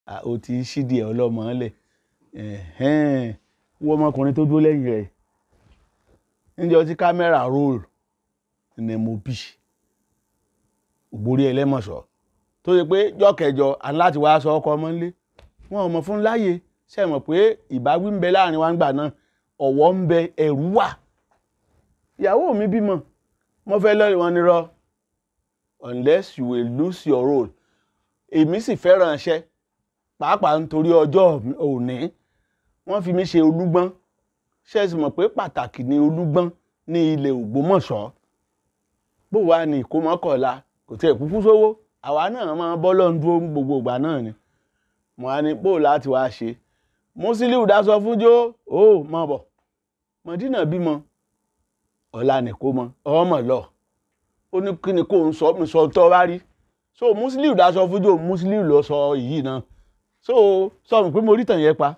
ó ti ṣídìí ẹ̀ ọlọ́mọ lẹ̀ wọ́n ọmọkùnrin tó dúró lẹ́yìn rẹ̀ níjọ́ tí kámẹ́rà roll ní mo bì ògbórí ẹlẹ́mọ̀ṣọ́ tó yẹ pé jọ́kẹjọ àní láti wá aṣọ ọkọ ọmọ ńlé wọn ò mọ̀ fún láàyè ṣe mọ̀ pé ìbáwí ń bẹ láàrin wa ń gbà náà ọ̀wọ̀ ń bẹ ẹ̀rú wà ìyàwó mi bímọ mo fẹ́ lọ́ọ́ wọn ni rọ unless you will lose your role èmi sì fẹ́ràn iṣẹ́ pàápàá nítorí ọjọ́ òní wọ́n fi mí ṣe olúgbọ́n ṣe sì mọ̀ pé pàtàkì ni olúgbọ́n ní ilẹ̀ Ògbómọ̀ṣọ́ bó wàá ní ìkómọ́kọ̀ọ́la kò tiẹ̀ kúkú sówó àwa náà máa bọ́ lọ́n dúró gbogbo ìgbà náà ni mo á ní bó láti wá ṣe Musiliu dáṣọ fún jó ó mọ̀ bọ̀ Mọ̀dínà bímọ ọ̀la nìkó mọ ọmọ lọ ó ní kí ni kò ń sọ mi sọ tọ́ bá rí so Musiliu dáṣọ fún jó Musiliu lọ sọ yìí náà so sọ mi pé mo rí tàn yẹn pa.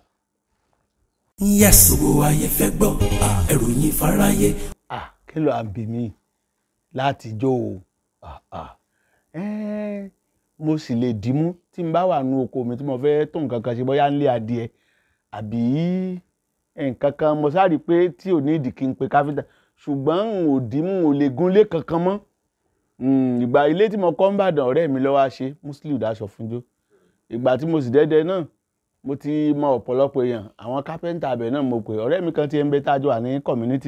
yes gbogbo ayé fẹ́ gbọ́ ẹ̀rù yín fáráyé. ah kí ló à ń bì mí láti jó o ah ah ẹ́ẹ́ mo sì lè dìímú tí n bá wà nú oko mi tí mo fẹ́ tó nǹkan kan ṣe bóyá ń lé adìẹ àbí nǹkan kan mo sáré pé tí ò ní ìdí kí n pe káfíńtà ṣùgbọ́n n ò dìímú ò lè gúnlé kankan mọ́ ìgbà ilé tí mo kọ́ ń bàdàn ọ̀rẹ́ mi lọ́wọ́ ṣe Musiliu dáṣọ fúnjó ìgbà tí mo sì dẹ́dẹ́ náà mo ti mọ ọ̀pọ̀lọpọ̀ èèyàn àwọn kápẹ́ńtà abẹ náà mo pè ọ̀rẹ́ mi kan ti ń bẹ tájọ wà ní community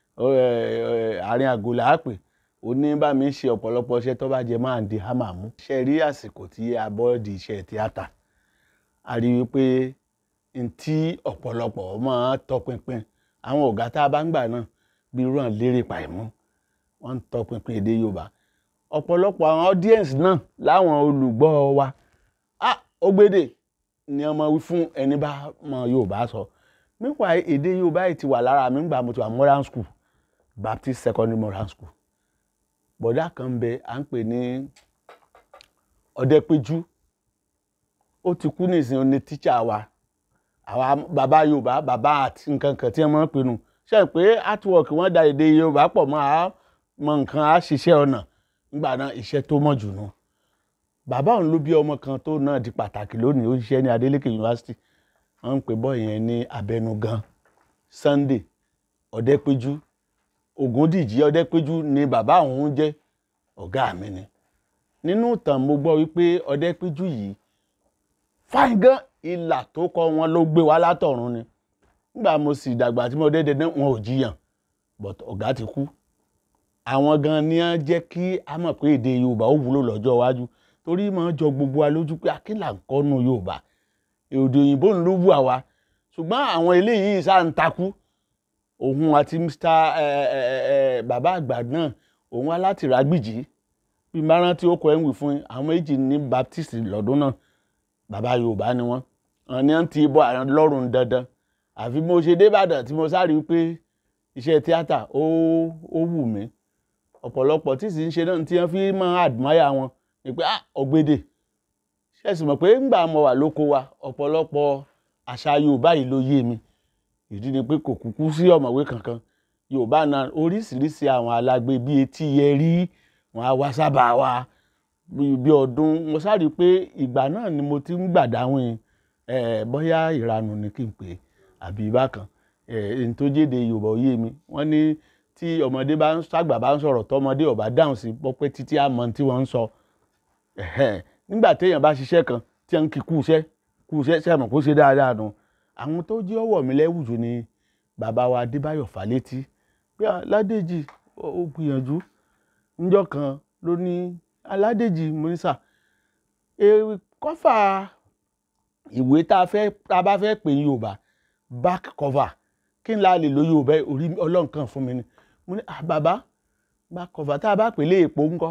àárín àgọ́ là á pè ó ní bá mi ṣe ọ̀pọ̀lọpọ̀ iṣẹ́ tó bá jẹ máa ń di hámà mú. ṣe rí àsìkò tí a bọ́ di iṣẹ́ tíátà a rí i pé n tí ọ̀pọ̀lọpọ̀ máa tọpinpin àwọn ọ̀gá tá a bá ń gbà náà bí ràn lérè pàìmọ́ wọ́n ń tọpinpin èdè Yorùbá ọ̀pọ̀lọpọ̀ àwọn audience náà láwọn olùgbọ́ wa ah Ògbèdè ni ọmọ wí fún ẹni bá mọ Yorùbá sọ nípa èdè Yorùbá yìí ti wà lára mi nígbà mo ti wà modern school Baptist secondary modern school bọ̀dá kan bẹ à ń pè ní Ọdẹpẹjú ó ti kú nísìnyí ní tíṣà wa àwa bàbá Yorùbá bàbá àti nǹkan kan tí wọ́n máa ń pinnu ṣe pé artwork wọ́n da èdè Yorùbá pọ̀ mọ́ a mọ nǹkan á ṣiṣẹ́ ọ̀nà nígbà náà iṣẹ́ tó mọ̀ jù nù bàbá òun ló bí ọmọ kan tó náà di pàtàkì lónìí ó ṣiṣẹ́ ní Adeleke University wọ́n ń pè bọ́ yẹn ní Abẹnugan Sunday Ọdẹpẹjú Ògúndìjí Ọdẹpẹjú ni bàbá òun jẹ́ ọ̀gá mi ni nínú ìtàn mo gbọ́ wípé Ọdẹpẹjú yìí fáìn gan ìlà tó kọ wọn ló gbé wá látọ̀run ni nígbà mo sì dàgbà tí mo dédé náà wọn ò jiyàn but ọ̀gá ti kú àwọn gan ni á jẹ́ kí a mọ̀ pé èdè Yorùbá ó wúlò lọ́jọ́ iwájú torí máa jọ gbogbo wa lójú pé akínlà ń kọ́nu Yorùbá èdè òyìnbó ń ló wù àwa ṣùgbọ́n àwọn eléyìí sáà ń takú òun àti mr bàbá àgbà náà òun wá láti Ràgbìjí bí n bá rántí ó kọ ẹ̀ ń wì fún yín àwọn méjì ní Baptist lọ́dún náà bàbá Yorùbá ni wọ́n wọn ni wọ́n ti bọ́ àwọn lọ́rùn dandan àfi mo ṣe débàdàn tí mo sáré pé iṣẹ́ tíátà ó ó wù mí ọ̀pọ̀lọpọ̀ tí sì ń ṣe náà tí wọ́n fi máa admire wọn ni pé ah Ògbèdè ṣe sì mọ̀ pé ńgbà mo wà lóko wa ọ̀pọ̀lọpọ̀ àṣà Yorùbá yìí ló yé mi ìdí ni pé kò kúkú sí ọ̀mọ̀wé kankan Yorùbá náà oríṣiríṣi àwọn alágbe bíi etí yẹrí wọn á wá sábà wa bí ọdún mo sáré pé ìgbà náà ni mo ti ń gbàdáwìn ẹ bóyá ìranù ni kí n pè é àbí bákan ẹ n tó jéde Yorùbá ó yé mi wọ́n ní tí ọmọdé bá ń sàgbà bá ń sọ̀rọ̀ tọmọdé ó bá dáhùn sí pọ́pẹ́ títí àmọ́ tí wọ́n ń sọ nígbà téèyàn bá ṣiṣẹ́ kan tí wọ́n ń kí kú iṣẹ́ kú iṣẹ́ sẹ́mọ̀ kó ṣe dáadáa nù àwọn tó jẹ́ ọwọ́ mi lẹ́wùjù ni bàbá wa Adébáyọ̀ Fálétí pé Ládèjì ó gbìyànjú níjọ́ kan ló ní Aládèjì Múnísà kọ́fà ìwé tá a fẹ́ tá a bá fẹ́ pè Yorùbá back cover kí n la lè lo Yorùbá orí Ọlọ́run kan fún mi ni mo ní ah bàbá back cover tá a bá pè lé èpo ńkọ́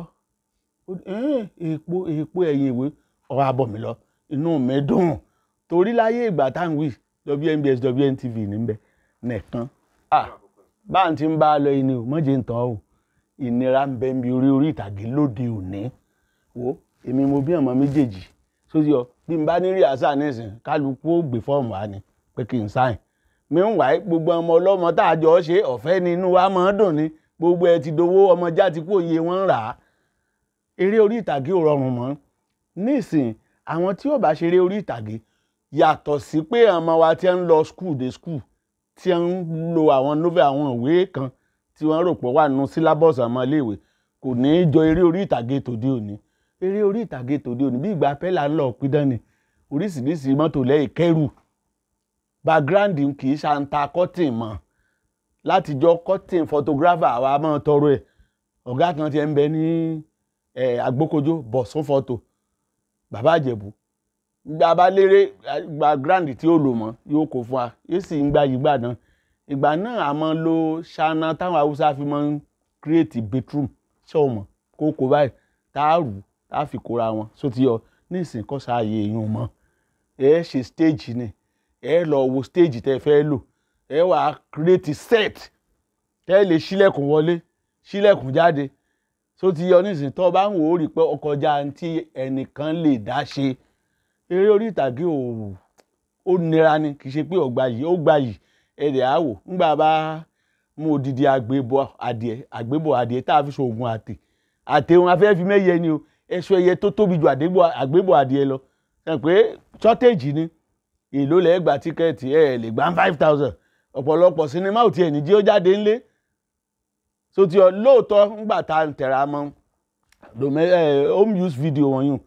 èpo èpo ẹ̀yìn ìwé ọ̀rọ̀ abọ̀ mi lọ inú mi dùn torí láyé ìgbà tá à ń wí WNBS WNTV níbẹ̀ nìkan ah bá ń ti ń bá a lọ ẹni o mọ̀jẹ̀ ń tán o ìnira ń bẹ mi orí orí ìtàgé lóde òní wo èmi mo bí ọmọ méjèèjì sójú ọ bí n bá ní rí àṣà nísìn kálukú ó gbé fọ́ọ̀mù wa ni pé kí n sáìn mi ń wáyé gbogbo ọmọ ọlọ́mọ tá a jọ ṣe ọ̀fẹ́ ni inú wa máa ń dùn ni gbogbo ẹ ti dowó ọmọ já ti kú òye wọn rà á eré orí ìtàgé ò rọrùn mọ́ nísìn àwọn tí ó bá ṣeré orí ìtàgé yàtọ̀ sí pé ọmọ wa tí ń lọ school dé school tí ń lo àwọn novel àwọn ìwé kan tí wọ́n rò pé wà nínú syllabus ọmọ iléèwé kò ní í jọ eré orí ìtàgé tòde òní eré orí ìtàgé tòde òní bí ìgbà pẹ́lá ń lọ pidán ni oríṣiríṣi mọ́tò lẹ́yìn kẹ́rù background kì í ṣàǹtà cotton mọ́ látijọ́ cotton photographer àwa máa tọrọ ẹ̀ ọ̀gá kan ti ń bẹ ní agbókojó bọ̀sún photo bàbá àjẹ̀bù gba bá léré background tí ó lò mọ́ yóò kó fún wa yóò sì ń gba ìgbà náà ìgbà náà a máa lo ṣáná táwọn haúsá fi máa ń create bedroom ṣọ́ọ̀mọ̀ kó kó báyìí tá a rù tá a fi kóra wọn só ti yọ ní ìsìn kọ́sà ààyè èèyàn mọ́ ẹ ṣe stage ni ẹ lọ wo stage tẹ fẹ́ lò ẹ wà á create set tẹ́ lè ṣílẹ̀kùn wọlé ṣílẹ̀kùn jáde só ti yọ ní ìsìn tó o bá ń wò ó rí i pé ọkọjá tí ẹnìkan lè dá ṣe eré orí ìtàgé ò ó nira ni kì í ṣe pé ọgbà yìí ó gbà yìí ẹ̀rẹ̀ á wò ńgbà bá mú odidi àgbébọ̀ adìẹ àgbébọ̀ adìẹ tá a fi ṣoògùn àtè àtẹ wọn afẹ́ fi mẹ́yẹ ni o ẹ̀ṣọ́ ẹyẹ tó tóbi ju àgbébọ̀ adìẹ lọ ẹ pé shortage ni èló lẹ́ẹ̀ gba tíkẹ́ẹ̀tì ẹ̀ lè gbà five thousand ọ̀pọ̀lọpọ̀ sinimá ò tiẹ̀ ní jí ó jáde ńlé so ti ọ lóòótọ́ ńgbà tá a ń tẹ̀ra mọ́ home use video wọ̀nyí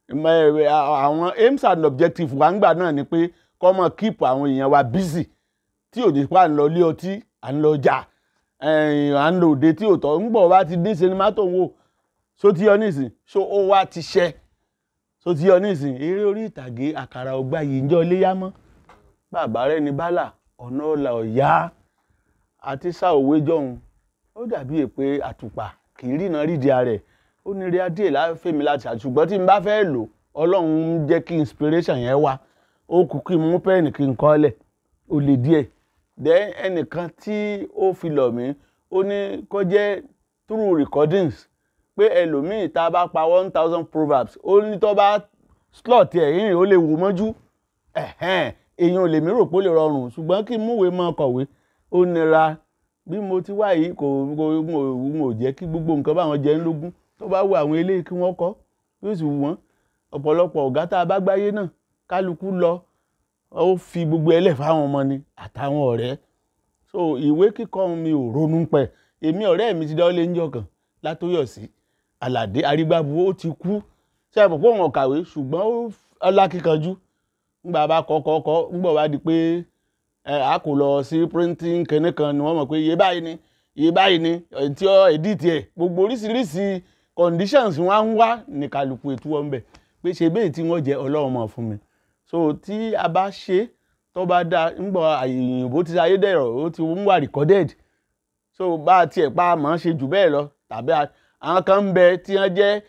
àwọn aims and objectives wa ńgbà náà ni pé kọ́ mọ̀ keep àwọn èèyàn wa busy tí ò ní pa ń lọ ilé ọtí à ń lọ jà à ń lọ òde tí ò tọ́ ń bọ̀ wá ti dín sinimá tó ń wò so ti yọ nísìn so ó wá ti ṣẹ so ti yọ nísìn eré orí ìtàgé àkàrà ọgbà yìí ń jọ léyà mọ́ bàbá rẹ ní bálà ọ̀nà ọ̀là ọ̀yá àti sá òwe jọ̀hún ó dàbí èpè àtùpà kì í rìnà rídìí rẹ̀ ó ní rí adé láfẹ́mi láti ṣùgbọ́n tí n bá fẹ́ lò ọlọ́run ń jẹ́ kí inspiration yẹn wá ó kú kí n mú pẹ́ẹ́nì kí n kọ́ lẹ̀ ó lè díẹ̀ then ẹnìkan tí ó fi lọ̀ mí ó ní kó jẹ́ through recordings pé ẹlòmíì tá a bá pa one thousand proverbs ó ní tó bá slot ẹ̀ yìnyín ó lè wò mọ́jú èèyàn ò lè mí rò pé ó lè rọrùn ṣùgbọ́n kí n múwèé mọ́ kọ̀wé ó nira bí mo ti wá yìí kò kò jẹ́ kí gbogbo nǹkan báwọn jẹ́ ń lógún tó bá wù àwọn eléyìí kí wọ́n kọ́ yóò sì wù wọ́n ọ̀pọ̀lọpọ̀ ọ̀gá tá a bá gbáyé náà kálukú lọ ó fi gbogbo ẹlẹ́ fáwọn ọmọ ni àtàwọn ọ̀rẹ́ so ìwé kíkọ́ mi ò ronú pẹ̀ èmi ọ̀rẹ́ mi ti dáwọ́lé ń jọkàn látòyọ̀sí àlàdé arígbábu ó ti kú ṣe àpò pé òun ọ̀kàwé ṣùgbọ́n ó ọlákíkanjú ńgbà bá kọ́ kọ́ kọ́ ńgbà wá di pé a kò lọ sí printing kẹ́ní kan ni wọ́n mọ̀ pé iye báyìí ni iye báyìí ni tí ó edit ẹ̀ gbogbo oríṣiríṣi conditions wọn á ń wá ní kálukú ètò wọn bẹ̀ pé ṣe bẹ́ẹ̀ tí wọ́n jẹ́ ọlọ́run mọ̀ fún mi so tí a bá ṣe tó bá dáa ńgbà òyìnbó ti ayé dẹ̀rọ̀ ó ti ń wà recorded so bá a tiẹ̀ pa àmọ́ ṣe jù bẹ́ẹ̀ lọ tàbí àwọn kan ń bẹ tí wọ́n jẹ́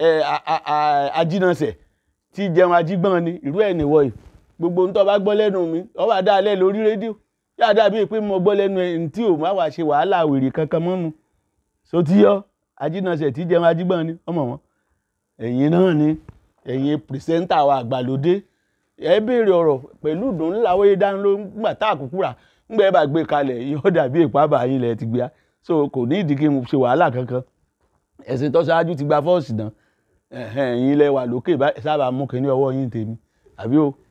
ajínàṣẹ̀ tí jẹun ajígbọ́n ni irú ẹ̀ nìwọ yìí gbogbo ntọ́ bá gbọ́ lẹ́nu mi ọ wà dáa lẹ́ lórí rédíò yá dàbí pé mo gbọ́ lẹ́nu ẹ̀ tí ò má wàá ṣe wàhálà wèrè kankan mọ́nu so tí yọ ajínàṣẹ̀ tí jẹun ajígbọ́n ni ọmọ wọn ẹ̀yin náà ni ẹ̀yin pìrìsẹ́ńtà wa àgbàlódé ẹ béèrè ọ̀rọ̀ pẹ̀lú ìdùnnú làwọn yé dáná ló ń gbà tá àkókò rà ńgbà ẹ bá gbé kalẹ̀ yóò dàbí ìpábà yín lẹ̀ ti gbé a so kò ní ìdí kí n ṣe wàhálà kankan ẹ̀sìn tó ṣáájú ti gba fọ́ọ̀sì náà ẹ̀yìn ilẹ̀ wà lókè sábà mú kínní ọwọ́ yín tèmi àbí o